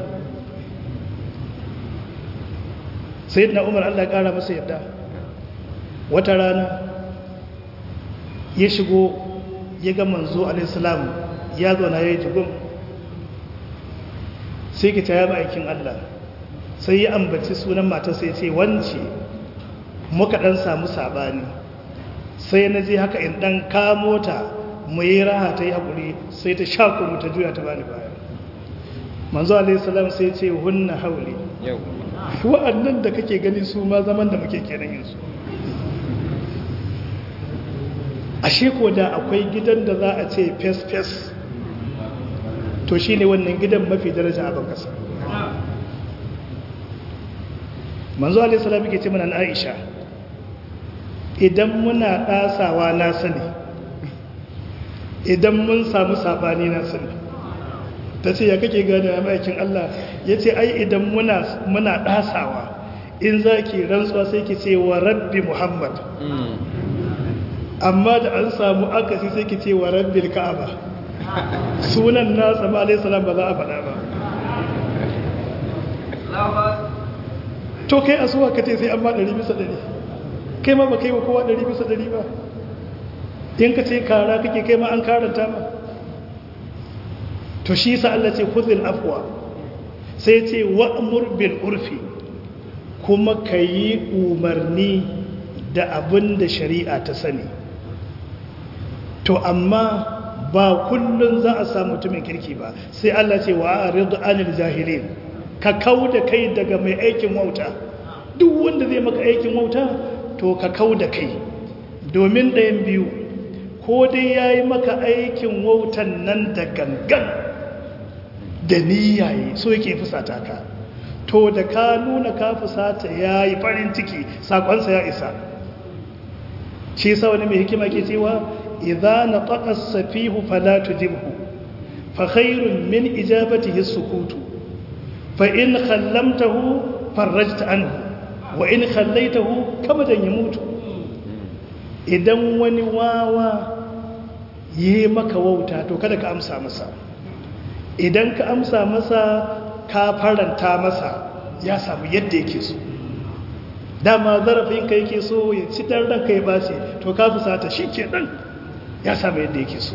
Speaker 2: sai na umar Allah ƙara masa yadda wata rana ya shigo ya ga manzo alaihissalam ya zo na ya yi jigun sai ki ta yaba aikin Allah sai ya ambaci sunan matar sai ce wance muka dan samu sabani sai na je haka in dan kamo ta mu yi raha ta yi haƙuri sai ta shaƙo mu ta juya ta bani baya manzo alaihissalam sai ce hunna hauli
Speaker 1: yau
Speaker 2: wa'annan da kake gani su ma zaman da muke kenan yanzu ashe ko da akwai gidan da za a ce fes-fes to shi ne wannan gidan mafi daraja a bankasa manzo alaihissalam ke ce mana na aisha idan muna ɗasawa na sani idan mun samu saɓani na sani ta ce ya kake gane a ma'aikin Allah ya ce ai idan muna ɗasawa in za ki rantsuwa sai ki ce wa rabbi muhammad amma da an samu akasi sai ki ce wa rabbi ka'aba sunan nasa ma alai salam ba za a faɗa ba to kai a suwa ka ce sai an ma ɗari bisa ɗari kai ma ba kai wa kowa ɗari bisa ɗari ba in ka ce kara kake kai ma an karanta ma to shi sa Allah ce khudhil afwa sai ce wa'mur bil urfi kuma kayi umarni da abin da shari'a ta sani to amma ba kullun za a samu mutumin kirki ba sai Allah ce wa aridu anil jahilin ka kauda kai daga mai aikin wauta duk wanda zai maka aikin wauta to ka kauda kai domin ɗayan biyu ko dai yayi maka aikin wautan nan da gangan da niyaye so yake fusata ka to da ka nuna ka fusata ya yi farin ciki sakonsa ya isa shi sa wani mai hikima ke cewa idza nataqa as-safihu fala tujibhu fa khairun min ijabatihi as-sukutu fa in khallamtahu farajta anhu wa in khallaitahu kamadan yamutu idan wani wawa yi maka wauta to kada ka amsa masa idan ka amsa masa ka faranta masa ya samu yadda yake so dama zarafinka yake so ya ci dan ranka ya bace to ka fusata shi ke dan ya samu yadda yake so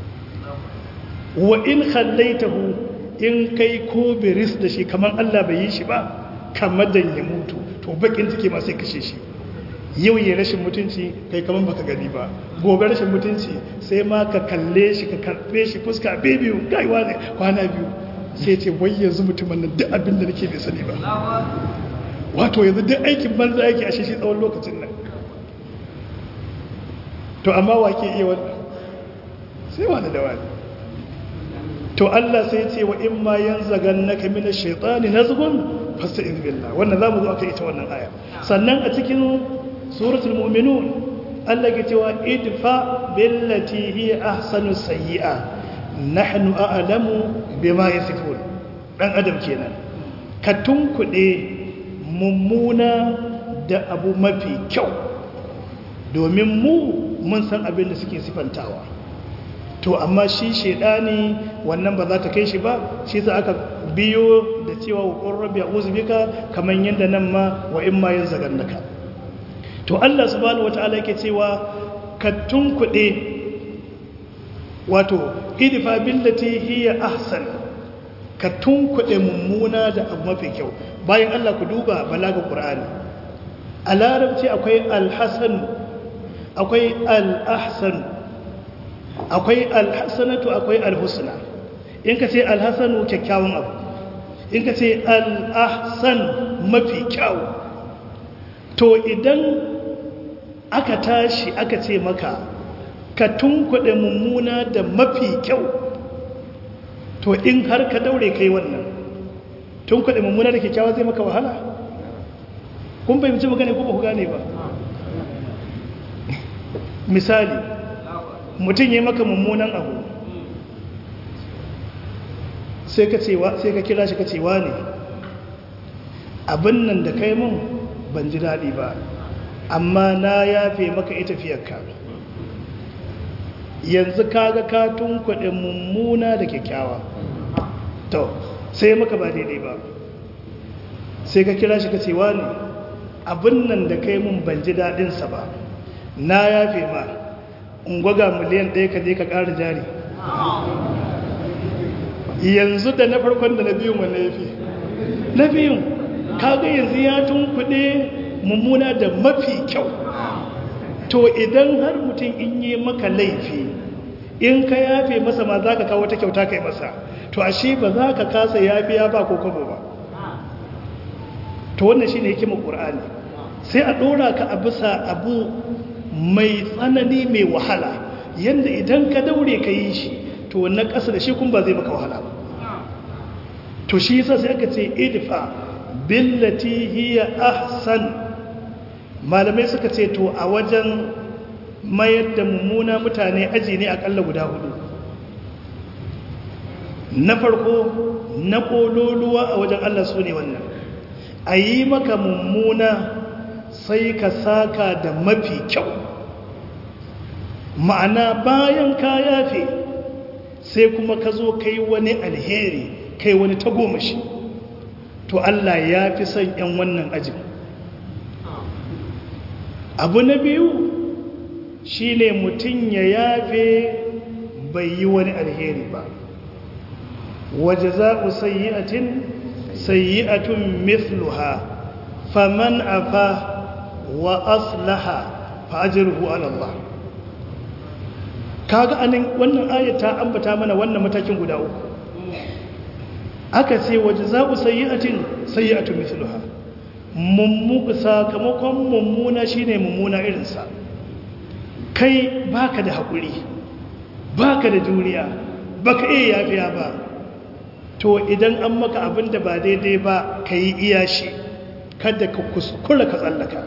Speaker 2: wa in khallaitahu in kai ko biris da shi kamar Allah bai yi shi ba kamar dan ya mutu to bakin ciki ma sai kashe shi yau ya rashin mutunci kai kamar baka gani ba gobe rashin mutunci sai ma ka kalle shi ka karbe shi fuska biyu gaiwa ne kwana biyu sai ce wai yanzu mutumin nan duk abin da nake bai sani ba wato yanzu duk aikin banza yake a shi tsawon lokacin nan to amma wa ke iya wannan sai wani da wani to Allah sai ce wa in ma yanzagan naka mina shaitani nazgun fasta'in billah wannan zamu zo aka ita wannan aya sannan a cikin suratul mu'minun Allah ke cewa idfa billati hi ahsanu sayyi'a nahnu a'lamu bima yasifun dan adam kenan ka tunkuɗe mummuna da abu mafi kyau domin mu mun san abin da suke sifantawa to amma shi shedani wannan ba za ta kai shi ba shi za aka biyo da cewa wa qurrabi a'udhu bika kaman yanda nan ma wa in ma yanzagannaka to Allah subhanahu wataala yake cewa ka tunkuɗe wato idfa billati hiya ahsan ka tunkuɗe mummuna da abu mafi kyau bayan Allah ku duba balaga Qur'ani a larabci akwai alhasan akwai al'ahsan akwai alhassanatu akwai alhusna in ka ce alhassanu kyakkyawan abu in ka ce al'ahsan mafi kyau to idan aka tashi aka ce maka ka tunkuɗe mummuna da mafi kyau to in har ka daure kai wannan tunkuɗe mummuna da kyakkyawa zai maka wahala kun fahimci magana ko ba ku gane ba misali mutum ya maka mummunan abu sai ka kira shi ka cewa ne abin nan da kai mun ban ji daɗi ba amma na yafe maka ita fiyarka yanzu kaga ka tunkuɗe mummuna da kyakkyawa to sai maka ba daidai ba sai ka kira shi ka cewa ne abin nan da kai mun ban ji daɗinsa ba na yafe ma ungwaga miliyan ɗaya ka je ka ƙara jari yanzu da na farkon da na biyun wanne ya fi na biyun kaga yanzu ya tunkuɗe mummuna da mafi kyau to idan har mutum in yi maka laifi in ka yafe masa ma za ka kawo wata kyauta kai masa to ashe ba za ka kasa yafiya ba ko kwabo ba to wannan shine hikimar qur'ani sai a dora ka a bisa abu mai tsanani mai wahala yanda idan ka daure ka yi shi to wannan ƙasa da shi kun ba zai maka wahala ba to shi yasa sai aka ce idfa billati hiya ahsan malamai suka ce to a wajen mayar da mummuna mutane aji ne akalla guda hudu na farko na kololuwa a wajen Allah su ne wannan a yi maka mummuna sai ka saka da mafi kyau ma'ana bayan ka yafe sai kuma ka zo kai wani alheri kai wani tagomashi to Allah ya fi son 'yan wannan ajin abu na biyu shi ne mutum ya yafe bai yi wani alheri ba waje za ku sayi'atin sayi'atun mithluha faman afa wa aslaha fa'ajirhu ala Allah kaga anan wannan ayata ambata mana wannan matakin guda uku aka ce waje za ku sayi'atin sayi'atun mithluha mummu sakamakon mummuna shine mummuna irinsa kai baka da haƙuri baka da juriya baka iya yafiya ba to idan an maka abin da ba daidai ba ka yi iya shi kada ka kuskura ka tsallaka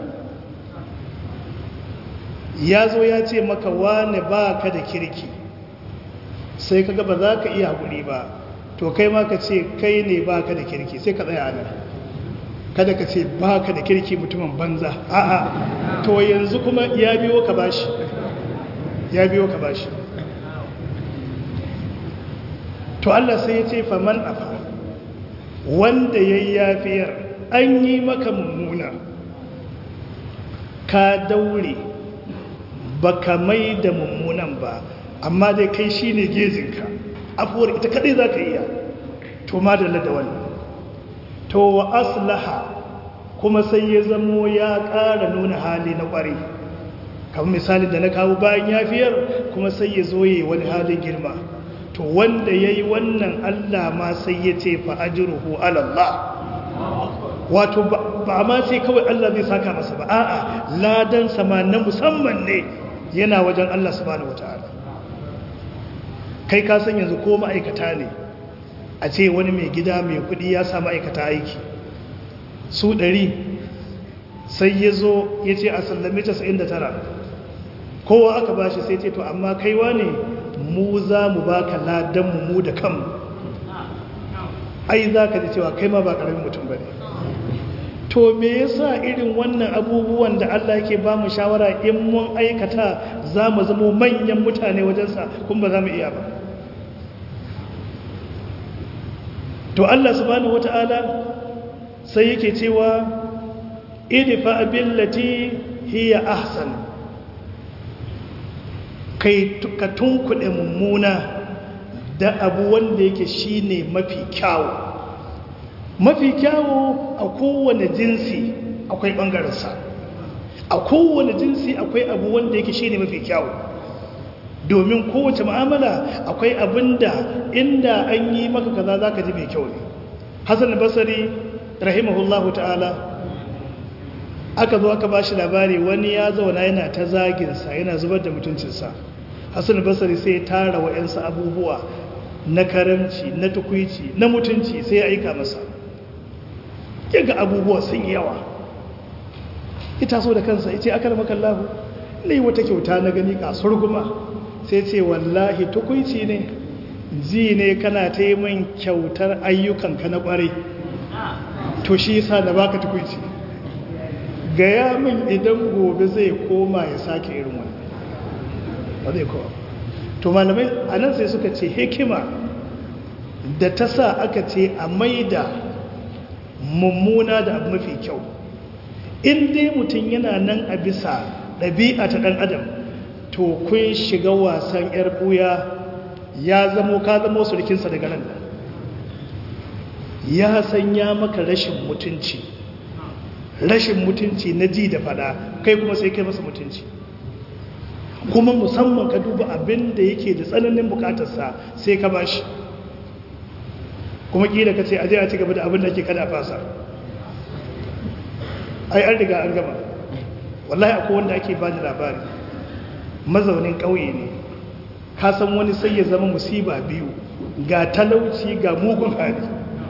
Speaker 2: ya zo ya ce maka wane ba ka da kirki sai ka ba za ka iya haƙuri ba to kai ma ka ce kai ne ba ka da kirki sai ka tsaya nan kada ka ce ba ka da kirki mutumin banza a'a to yanzu kuma ya biyo ka bashi ya biyo ka bashi to Allah sai ya ce faman afa wanda ya yi yafiyar an yi maka mummuna ka daure ba ka mai da mummunan ba amma dai kai shi ne gezinka afuwar ita kadai za ka iya to ma da wannan to wa aslaha kuma sai ya zamo ya ƙara nuna hali na ƙware kamar misali da na kawo bayan yafiyar kuma sai ya zo yi wani halin girma to wanda ya yi wannan allah ma sai ya ce fa'ajiruhu alallah wato ba ma sai kawai allah zai saka masa ba a'a ladan sama na musamman ne yana wajen allah subhanahu wata'ala kai ka san yanzu ko ma'aikata ne a ce wani mai gida mai kudi ya samu aikata aiki su ɗari sai ya zo ya ce a sallame 99 kowa aka ba shi sai ce to amma kaiwa ne mu za mu ba ka ladanmu mu da kanmu ai za ka ji cewa kai ma ba ƙaramin mutum ba ne to me yasa irin wannan abubuwan da Allah yake ba mu shawara in mun aikata za mu zama manyan mutane wajensa kuma ba za mu iya ba to Allah subhanahu wata'ala sai yake cewa idfa billati hiya ahsan kai ka tunkuɗe mummuna da abu wanda yake shine mafi kyawu mafi kyawu a kowane jinsi akwai ɓangarensa a kowane jinsi akwai abu wanda yake shine mafi kyawu domin kowace ma'amala akwai abin da inda an yi maka kaza za ka ji mai kyau ne hassan basari rahimahullahu ta'ala aka zo aka ba shi labari wani ya zauna yana ta zaginsa yana zubar da mutuncinsa hassan basari sai ya tara wa'yansa abubuwa na karamci na tukwici na mutunci sai ya aika masa yaga abubuwa sun yawa ita so da kansa ya ce aka rama kallahu na yi wata kyauta na gani kasuwar guma sai ce wallahi tukwici ne ji ne kana ta yi min kyautar ayyukanka na kwarai to shi yasa da baka tukwici gaya min idan gobe zai koma ya sake irin wani ba zai kowa to malamai a nan sai suka ce hikima da ta sa aka ce a maida mummuna da abu mafi kyau in dai mutum yana nan a bisa ɗabi'a ta ɗan adam to kun shiga wasan 'yar ɓuya ya zamo ka zamo surkinsa daga nan ya sanya maka rashin mutunci rashin mutunci na ji da fada kai kuma sai kai masa mutunci kuma musamman ka duba abin da yake da tsananin bukatarsa sai ka ba shi kuma ƙila ka ce aje a ci gaba da abin da ke kada fasa ai an riga an gama wallahi akwai wanda ake ba da labari mazaunin ƙauye ne ka san wani sai ya zama musiba biyu ga talauci ga mugun hali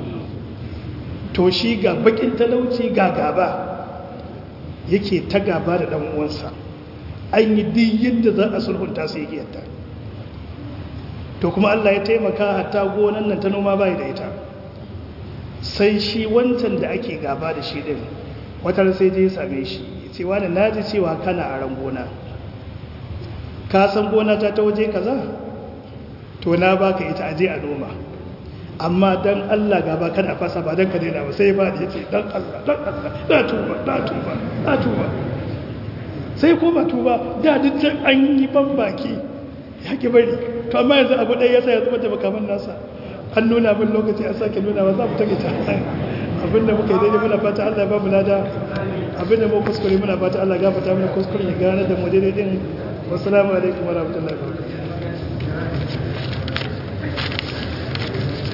Speaker 2: to shi ga bakin talauci ga gaba yake ta gaba da ɗan uwansa an yi duk yadda za a sulhunta su yake yadda to kuma Allah ya taimaka hatta gonan nan ta noma bai da ita sai shi wancan da ake gaba da shi din watar sai je same shi ce wani naji cewa kana a ran gona ka san gona ta ta waje kaza to na baka ita aje a noma amma dan Allah gaba kan a fasa ba dan ka daina ba sai ba da yace dan Allah dan Allah na tuba na tuba na tuba sai koma tuba da duk an yi ban baki ya ki bari to amma yanzu abu ɗaya ya sa ya zuba da makaman nasa an nuna min lokaci a sake nuna ba za mu take ta abinda muka yi daidai muna fata Allah ba mu lada abinda mu kuskure muna fata Allah gafarta mana kuskure ya gane da mu daidai din wassalamu alaikum wa rahmatullahi wa barakatuh